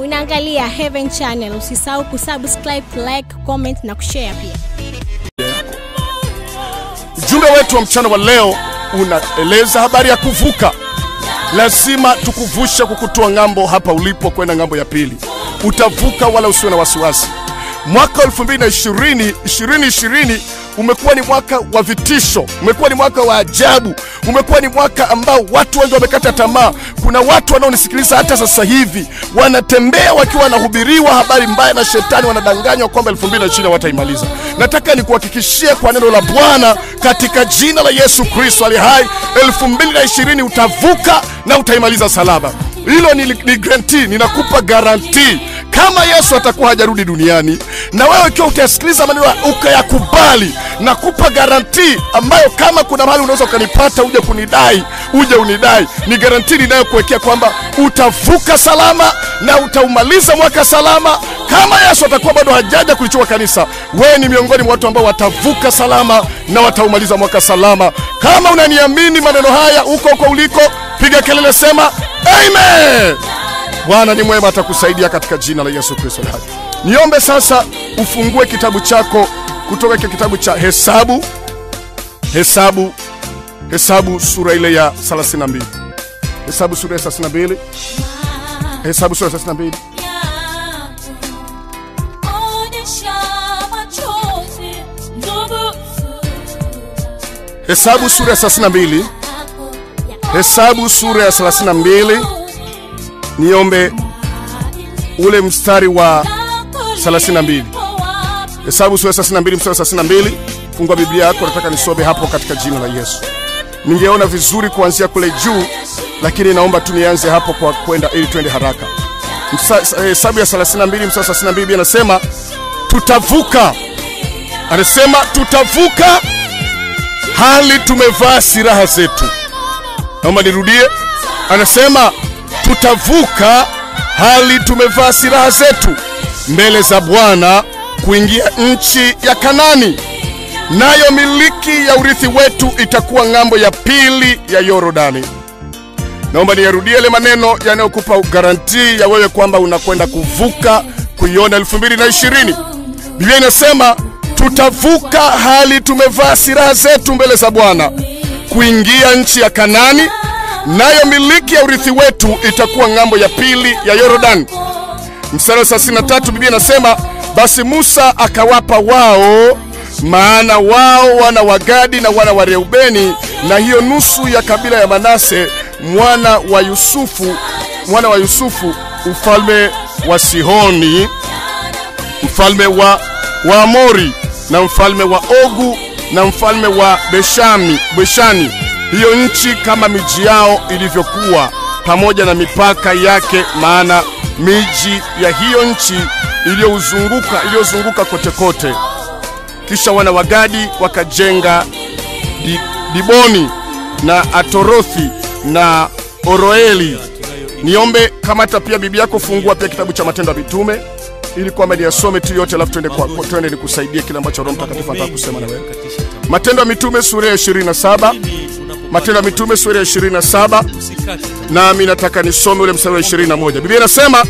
Unaangalia Heaven Channel, usisahau kusubscribe, like, comment na kushare pia. Ujumbe wetu wa mchana wa leo unaeleza habari ya kuvuka. Lazima tukuvushe kukutoa ng'ambo hapa ulipo kwenda ng'ambo ya pili. Utavuka wala usiwe na wasiwasi. Mwaka 2020 2020 umekuwa ni mwaka wa vitisho, umekuwa ni mwaka wa ajabu, umekuwa ni mwaka ambao watu wengi wamekata tamaa. Kuna watu wanaonisikiliza hata sasa hivi wanatembea wakiwa wanahubiriwa habari mbaya na shetani, wanadanganywa kwamba 2020 wataimaliza. Nataka nikuhakikishie kwa neno la Bwana katika jina la Yesu Kristo ali hai, 2020 utavuka na utaimaliza salama. Hilo ni, ni guarantee, ninakupa garantii kama Yesu atakuwa hajarudi duniani na wewe ikiwa utasikiliza maneno ukayakubali, nakupa garantii ambayo kama kuna mahali unaweza ukanipata uje kunidai, uje unidai, ni garantii ninayokuwekea kwamba utavuka salama na utaumaliza mwaka salama. Kama Yesu atakuwa bado hajaja kulichukua kanisa, wewe ni miongoni mwa watu ambao watavuka salama na wataumaliza mwaka salama. Kama unaniamini maneno haya huko huko uliko, piga kelele, sema amen. Bwana ni mwema, atakusaidia katika jina la Yesu Kristo. hai. Niombe sasa ufungue kitabu chako kutoka kile kitabu cha Hesabu, Hesabu, Hesabu sura ile ya 32, Hesabu sura ya 32, Hesabu sura ya 32. Hesabu sura ya 32, Hesabu sura ya 32. Niombe ule mstari wa 32. Hesabu sura ya 32 mstari wa 32. Fungua Biblia yako, nataka nisome hapo katika jina la Yesu. Ningeona vizuri kuanzia kule juu, lakini naomba tu nianze hapo kwa kwenda ili twende haraka. Msa- Hesabu ya 32 mstari wa 32 Biblia anasema tutavuka, anasema tutavuka hali tumevaa silaha zetu. Naomba nirudie, anasema tutavuka hali tumevaa silaha zetu mbele za Bwana kuingia nchi ya Kanani, nayo miliki ya urithi wetu itakuwa ng'ambo ya pili ya Yorodani. Naomba niyarudie yale maneno yanayokupa garantii ya wewe kwamba unakwenda kuvuka kuiona 2020. Biblia inasema tutavuka hali tumevaa silaha zetu mbele za Bwana kuingia nchi ya Kanani, nayo miliki ya urithi wetu itakuwa ng'ambo ya pili ya Yorodani. Mstari wa 33 Biblia inasema basi Musa akawapa wao, maana wao wana wa Gadi na wana wa Reubeni, na hiyo nusu ya kabila ya Manase mwana wa Yusufu, mwana wa Yusufu ufalme wa Sihoni mfalme wa Waamori na mfalme wa Ogu na mfalme wa Beshami, Beshani, hiyo nchi kama miji yao ilivyokuwa pamoja na mipaka yake, maana miji ya hiyo nchi iliyozunguka iliyozunguka kote kote. Kisha wana wa Gadi wakajenga di, Diboni na Atorothi na Oroeli. Niombe kamata pia Biblia yako, fungua pia kitabu cha Matendo ya Mitume ili kwamba niyasome tu yote, alafu twende kwa kwa- twende nikusaidie kile ambacho Roho Mtakatifu anataka kusema na wewe. Matendo ya Mitume sura ya 27, Matendo ya Mitume sura ya 27, nami nataka nisome ule mstari wa 21. Biblia inasema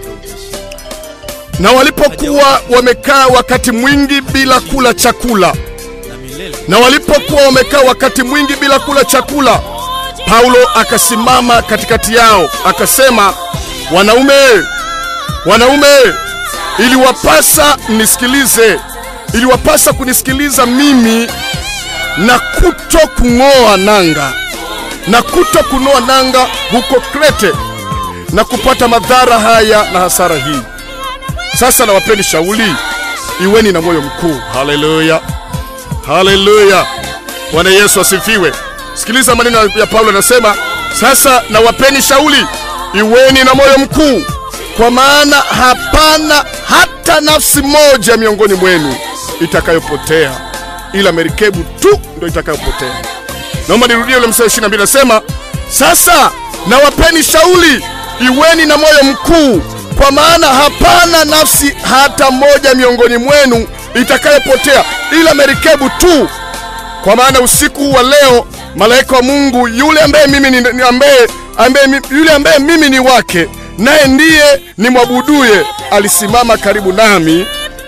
na walipokuwa wamekaa wakati mwingi bila kula chakula, na walipokuwa wamekaa wakati mwingi bila kula chakula, Paulo akasimama katikati yao akasema, wanaume, wanaume, iliwapasa mnisikilize, iliwapasa kunisikiliza mimi na kuto kung'oa nanga na kuto kunoa nanga huko Krete na kupata madhara haya na hasara hii. Sasa nawapeni shauli, iweni na moyo mkuu. Haleluya, haleluya! Bwana Yesu asifiwe. Sikiliza maneno ya Paulo, anasema sasa nawapeni shauli, iweni na moyo mkuu, kwa maana hapana hata nafsi moja miongoni mwenu itakayopotea, ila merikebu tu ndio itakayopotea. Naomba nirudie ule mstari 22 nasema, sasa nawapeni shauli, iweni na moyo mkuu, kwa maana hapana nafsi hata moja miongoni mwenu itakayopotea, ila merikebu tu. Kwa maana usiku wa leo malaika wa Mungu yule ambaye mimi ni, ni ambaye, ambaye, mi- yule ambaye mimi ni wake naye ndiye nimwabuduye alisimama karibu nami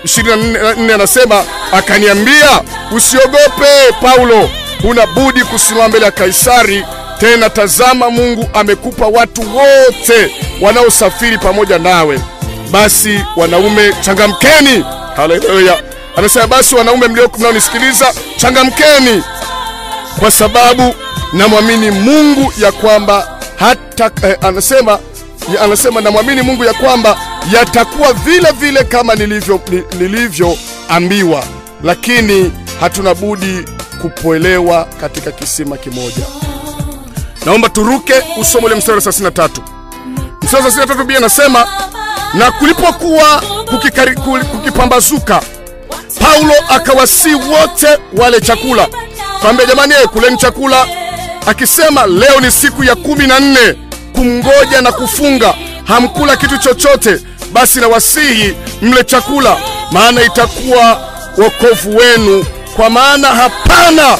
24 anasema akaniambia usiogope paulo huna budi kusimama mbele ya kaisari tena tazama mungu amekupa watu wote wanaosafiri pamoja nawe basi wanaume changamkeni haleluya anasema basi wanaume mlio mnaonisikiliza changamkeni kwa sababu namwamini mungu ya kwamba hata eh, anasema ya, anasema namwamini mungu ya kwamba yatakuwa vile vile kama nilivyo ni- nilivyoambiwa lakini hatuna budi kupoelewa katika kisima kimoja naomba turuke usome ule mstari wa 33 mstari wa 33 bia anasema na kulipokuwa kukikari- kuli- kukipambazuka paulo akawasii wote wale chakula kawambia jamani eh, kuleni chakula akisema leo ni siku ya kumi na nne kumngoja na kufunga hamkula kitu chochote basi na wasihi mle chakula maana itakuwa wokovu wenu kwa maana hapana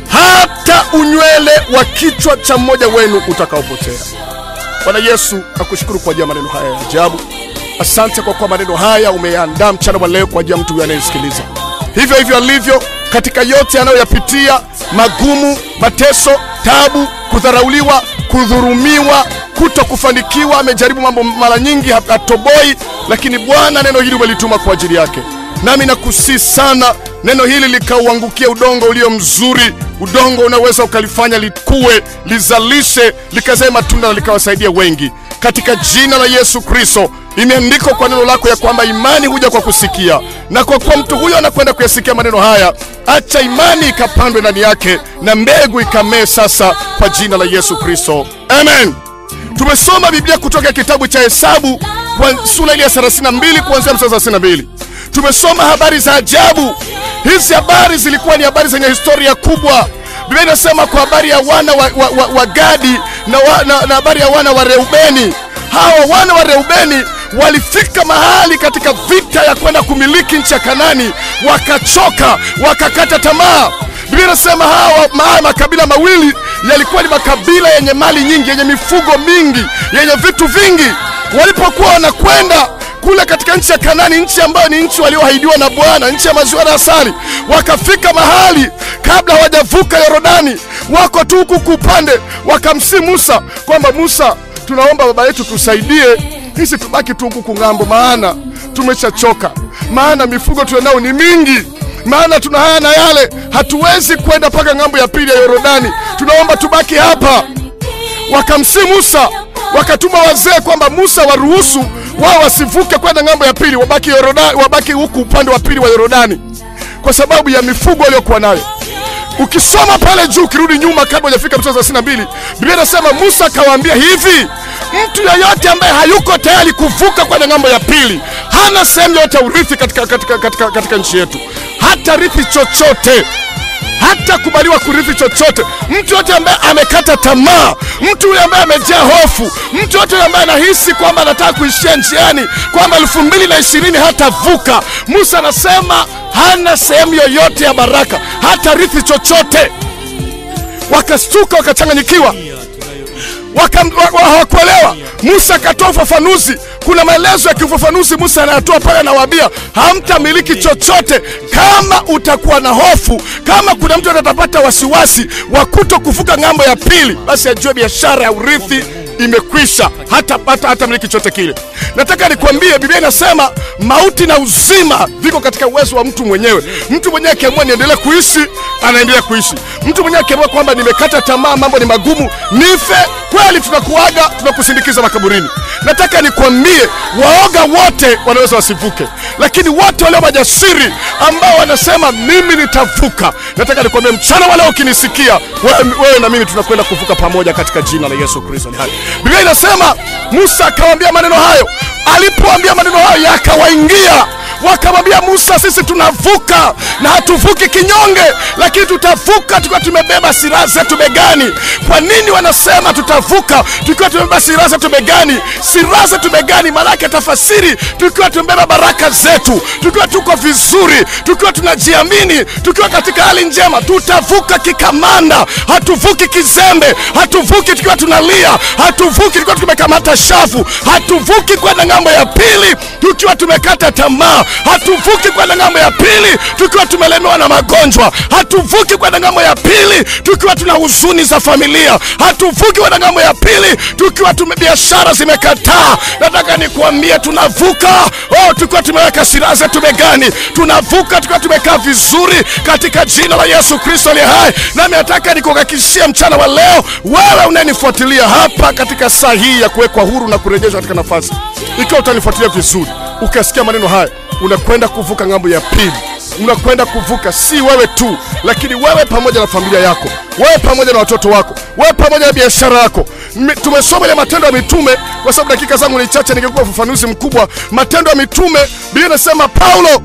hata unywele wa kichwa cha mmoja wenu utakaopotea bwana yesu nakushukuru kwa ajili ya maneno haya ya ajabu asante kwa kuwa maneno haya umeandaa mchana wa leo kwa ajili ya mtu huyu anayesikiliza hivyo hivyo alivyo katika yote anayoyapitia magumu mateso tabu kudharauliwa kudhurumiwa kuto kufanikiwa amejaribu mambo mara nyingi ha- hatoboi lakini bwana neno hili umelituma kwa ajili yake nami nakusii sana neno hili likauangukia udongo ulio mzuri udongo unaweza ukalifanya likue lizalishe likazae matunda na likawasaidia wengi katika jina la yesu kristo imeandikwa kwa neno lako ya kwamba imani huja kwa kusikia na kwa kuwa mtu huyo anakwenda kuyasikia maneno haya acha imani ikapandwe ndani yake na mbegu ikamee sasa kwa jina la yesu kristo amen tumesoma biblia kutoka kitabu cha hesabu kwa sura ile ya 32 kuanzia mstari wa 32 tumesoma habari za ajabu hizi habari zilikuwa ni habari zenye historia kubwa biblia inasema kwa habari ya wana wa, wa, wa, wa gadi na, wa, na, na habari ya wana wa reubeni hawa wana wa reubeni walifika mahali katika vita ya kwenda kumiliki nchi ya kanani wakachoka wakakata tamaa biblia inasema hawa ma- makabila mawili yalikuwa ni makabila yenye mali nyingi yenye mifugo mingi yenye vitu vingi walipokuwa wanakwenda kule katika nchi ya kanani nchi ambayo ni nchi walioahidiwa na bwana nchi ya maziwa na asali wakafika mahali kabla hawajavuka yorodani wako tu huku kupande wakamsi musa kwamba musa tunaomba baba yetu tusaidie hisi tubaki tu huku kung'ambo maana tumeshachoka maana mifugo tulionao ni mingi maana tuna haya na yale hatuwezi kwenda mpaka ng'ambo ya pili ya yorodani tunaomba tubaki hapa wakamsi musa wakatuma wazee kwamba musa waruhusu wao wasivuke kwenda ng'ambo ya pili wabaki, Yorodani, wabaki huku upande wa pili wa yorodani kwa sababu ya mifugo waliokuwa nayo ukisoma pale juu ukirudi nyuma kabla hujafika mstari wa 32 biblia inasema musa akawaambia hivi mtu yeyote ambaye hayuko tayari kuvuka kwenda ng'ambo ya pili hana sehemu yoyote ya urithi katika, katika, katika, katika nchi yetu hata rithi chochote hata kubaliwa kurithi chochote mtu yote ambaye amekata tamaa mtu yule ambaye amejaa hofu mtu yote yule ambaye anahisi kwamba anataka kuishia njiani kwamba elfu mbili na ishirini hatavuka musa anasema hana sehemu yoyote ya baraka hata rithi chochote wakastuka wakachanganyikiwa Waka- wa- wa- hawakuelewa musa akatoa ufafanuzi kuna maelezo ya kiufafanuzi musa anayatoa pale anawaambia hamtamiliki chochote kama utakuwa na hofu kama kuna mtu atapata wasiwasi wa kuto kuvuka ng'ambo ya pili basi ajue biashara ya urithi imekwisha hata hata hata miliki chote kile nataka nikwambie biblia inasema mauti na uzima viko katika uwezo wa mtu mwenyewe mtu mwenyewe akiamua niendelee kuishi anaendelea kuishi mtu mwenyewe akiamua kwamba nimekata tamaa mambo ni magumu nife kweli tunakuaga tunakusindikiza makaburini nataka nikwambie waoga wote wanaweza wasivuke lakini wote walio majasiri ambao wanasema mimi nitavuka nataka nikwambie mchana wale ukinisikia wewe, wewe na mimi tunakwenda kuvuka pamoja katika jina la yesu kristo ni hai biblia inasema musa akawaambia maneno hayo alipoambia maneno hayo yakawaingia wakamwambia Musa, sisi tunavuka na hatuvuki kinyonge, lakini tutavuka tukiwa tumebeba silaha zetu begani. Kwa nini wanasema tutavuka tukiwa tumebeba silaha zetu begani? Silaha zetu begani, maanake tafasiri, tukiwa tumebeba baraka zetu, tukiwa tuko vizuri, tukiwa tunajiamini, tukiwa katika hali njema, tutavuka kikamanda. Hatuvuki kizembe, hatuvuki tukiwa tunalia, hatuvuki tukiwa tumekamata shafu, hatuvuki kwenda ng'ambo ya pili tukiwa tumekata tamaa, hatuvuki kwenda ng'ambo ya pili tukiwa tumelemewa na magonjwa, hatuvuki kwenda ng'ambo ya pili tukiwa tuna huzuni za familia, hatuvuki kwenda ng'ambo ya pili tukiwa tume biashara zimekataa. Nataka nikuambie tunavuka, oh, tukiwa tumeweka silaha zetu begani, tunavuka tukiwa tumekaa vizuri katika jina la Yesu Kristo aliye hai. Nami nataka nikuhakikishia mchana wa leo, wewe unayenifuatilia hapa katika saa hii ya kuwekwa huru na kurejeshwa katika nafasi, ikiwa utanifuatilia vizuri, ukasikia maneno haya, unakwenda kuvuka ng'ambo ya pili unakwenda kuvuka, si wewe tu, lakini wewe pamoja na familia yako, wewe pamoja na watoto wako, wewe pamoja na biashara yako. Mi- Tumesoma ile Matendo ya Mitume, kwa sababu dakika zangu ni chache, ningekupa ufafanuzi mkubwa. Matendo ya Mitume, Biblia inasema Paulo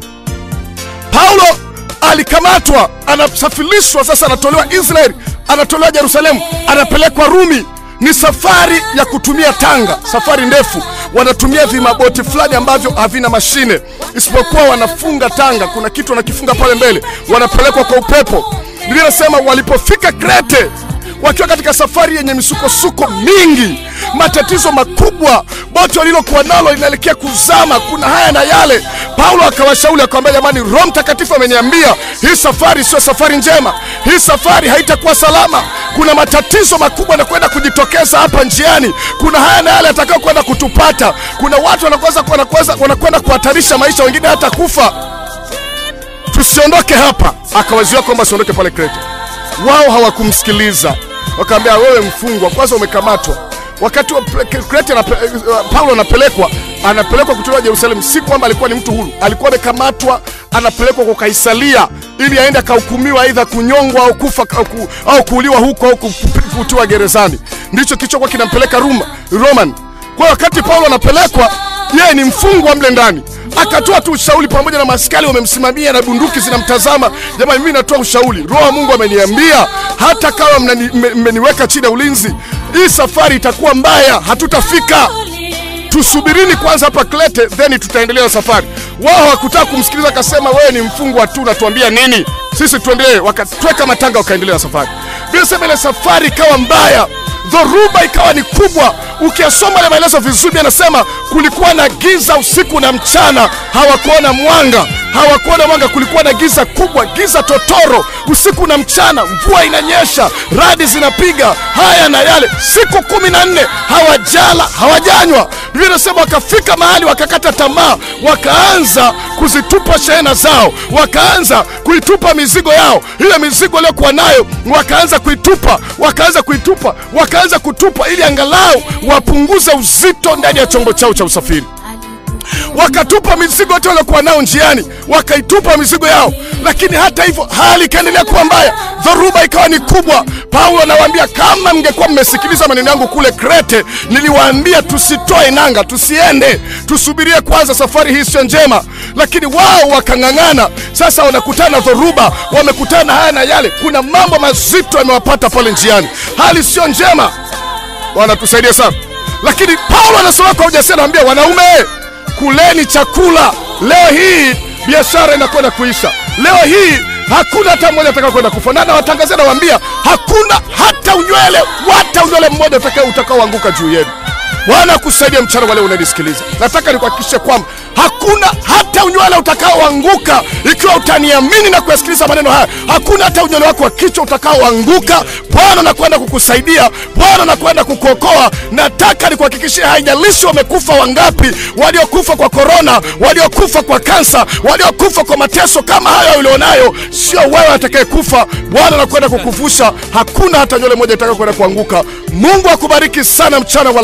Paulo alikamatwa, anasafirishwa sasa, anatolewa Israeli, anatolewa Yerusalemu, anapelekwa Rumi. Ni safari ya kutumia tanga, safari ndefu. Wanatumia vimaboti fulani ambavyo havina mashine, isipokuwa wanafunga tanga. Kuna kitu wanakifunga pale mbele, wanapelekwa kwa upepo. Biblia inasema walipofika Krete, wakiwa katika safari yenye misukosuko mingi, matatizo makubwa, boti walilokuwa nalo linaelekea kuzama, kuna haya na yale. Paulo akawashauri akamwambia, jamani, Roho Mtakatifu ameniambia hii safari sio safari njema, hii safari haitakuwa salama. Kuna matatizo makubwa yanakwenda kujitokeza hapa njiani, kuna haya na yale yatakao kwenda kutupata. Kuna watu wanakwenda wanakwenda wanakwenda kuhatarisha maisha, wengine hata kufa. Tusiondoke hapa. Akawaziwa kwamba siondoke pale Krete wao hawakumsikiliza, wakaambia wewe mfungwa, kwanza umekamatwa. Wakati wa pre- Krete anape, uh, Paulo anapelekwa anapelekwa kutolewa Yerusalemu, si kwamba alikuwa ni mtu huru, alikuwa amekamatwa, anapelekwa kwa Kaisaria ili aende akahukumiwa aidha kunyongwa au kufa au, ku, au kuuliwa huko au ku- kutiwa gerezani. Ndicho kilichokuwa kinampeleka Roma, Roman. Kwa hiyo wakati Paulo anapelekwa, yeye ni mfungwa mle ndani akatoa tu ushauri pamoja na maskari wamemsimamia na bunduki zinamtazama. Jamani, mimi natoa ushauri, roho wa Mungu ameniambia hata kama mnani- mme- mmeniweka chini ya ulinzi, hii safari itakuwa mbaya, hatutafika. Tusubirini kwanza hapa Klete, then tutaendelea na safari. Wao hawakutaka kumsikiliza, akasema wewe ni mfungwa tu, natuambia nini? Sisi tuendelee. Wakatweka matanga, wakaendelea na safari. Bila sema ile safari ikawa mbaya, dhoruba ikawa ni kubwa. Ukiyasoma ile maelezo vizuri, anasema kulikuwa na giza usiku na mchana, hawakuona mwanga, hawakuona mwanga. Kulikuwa na giza kubwa, giza totoro, usiku na mchana, mvua inanyesha, radi zinapiga, haya na yale. Siku kumi na nne hawajala, hawajanywa. Biblia inasema wakafika mahali wakakata tamaa, wakaanza kuzitupa shehena zao, wakaanza kuitupa mizigo yao, ile mizigo waliokuwa nayo wakaanza kuitupa, wakaanza kuitupa, wakaanza kutupa, ili angalau wapunguze uzito ndani ya chombo chao cha usafiri wakatupa mizigo yote waliokuwa nao njiani, wakaitupa mizigo yao. Lakini hata hivyo hali ikaendelea kuwa mbaya, dhoruba ikawa ni kubwa. Paulo anawaambia kama mngekuwa mmesikiliza maneno yangu kule Krete, niliwaambia tusitoe nanga, tusiende, tusubirie kwanza, safari hii sio njema. Lakini wao wakang'ang'ana. Sasa wanakutana na dhoruba, wamekutana na haya na yale, kuna mambo mazito yamewapata pale njiani, hali sio njema. Bwana tusaidie sana. Lakini Paulo anasema kwa ujasiri, anawaambia wanaume, kuleni chakula. Leo hii biashara inakwenda kuisha. Leo hii hakuna hata mmoja atakaye kwenda kufa, na nawatangazia, nawaambia hakuna hata unywele, hata unywele mmoja utakao utakaoanguka juu yenu. Bwana akusaidia mchana wa leo unanisikiliza. Nataka nikuhakikishe kwamba hakuna hata unywele utakaoanguka ikiwa utaniamini na kuyasikiliza maneno haya. Hakuna hata unywele wako wa kichwa utakaoanguka. Bwana nakwenda kukusaidia, Bwana nakwenda kukuokoa. Nataka nikuhakikishie, haijalishi wamekufa wangapi, waliokufa kwa korona, waliokufa kwa kansa, waliokufa kwa mateso kama hayo ulionayo, sio wewe atakayekufa. Bwana nakwenda kukuvusha, hakuna hata nywele moja itakayokwenda kuanguka. Mungu akubariki sana mchana wa leo.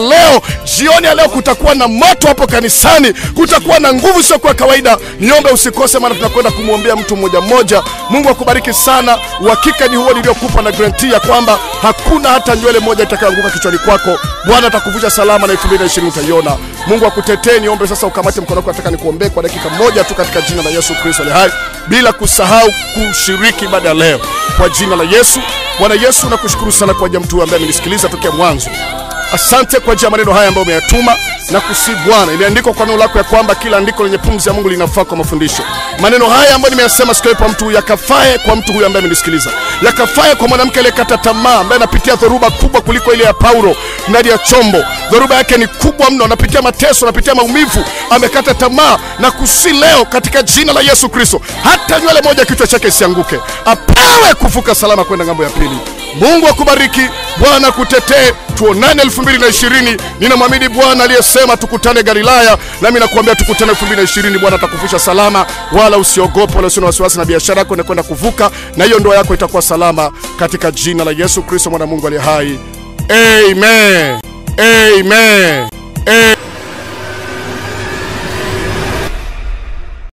jioni ya leo kutakuwa na moto hapo kanisani, kutakuwa na nguvu sio kwa kawaida. Niombe usikose, maana tunakwenda kumwombea mtu mmoja mmoja. Mungu akubariki sana. Uhakika ni huo niliokupa na garanti ya kwamba hakuna hata nywele moja itakayoanguka kichwani kwako. Bwana atakuvusha salama na 2020 utaiona. Mungu akutetee. Niombe sasa ukamate mkono wako, nataka nikuombee kwa dakika moja tu katika jina la Yesu Kristo aliye hai, bila kusahau kushiriki ibada ya leo kwa jina la Yesu. Bwana Yesu, nakushukuru sana kwa ajili ya mtu ambaye amenisikiliza tokea mwanzo. Asante kwa ajili ya maneno haya ambayo umeyatuma na kusi Bwana, imeandikwa kwa neno lako ya kwamba kila andiko lenye pumzi ya Mungu linafaa kwa mafundisho. Maneno haya ambayo nimeyasema siku kwa mtu yakafae kwa mtu huyu ambaye amenisikiliza, yakafae kwa mwanamke aliyekata tamaa, ambaye anapitia dhoruba kubwa kuliko ile ya Paulo ndani ya chombo. Dhoruba yake ni kubwa mno, anapitia mateso, anapitia maumivu, amekata tamaa na kusi leo katika jina la Yesu Kristo, hata nywele moja kichwa chake isianguke, apewe kuvuka salama kwenda ng'ambo ya pili. Mungu akubariki, Bwana kutetee. Tuonane 2020. Ninamwamini Bwana aliyesema tukutane Galilaya, nami nakuambia tukutane 2020. Bwana atakuvusha salama, wala usiogope, wala usio na wasiwasi, na biashara yako inakwenda kuvuka, na hiyo ndoa yako itakuwa salama katika jina la Yesu Kristo, mwana Mungu aliye hai. Amen. Amen. Amen.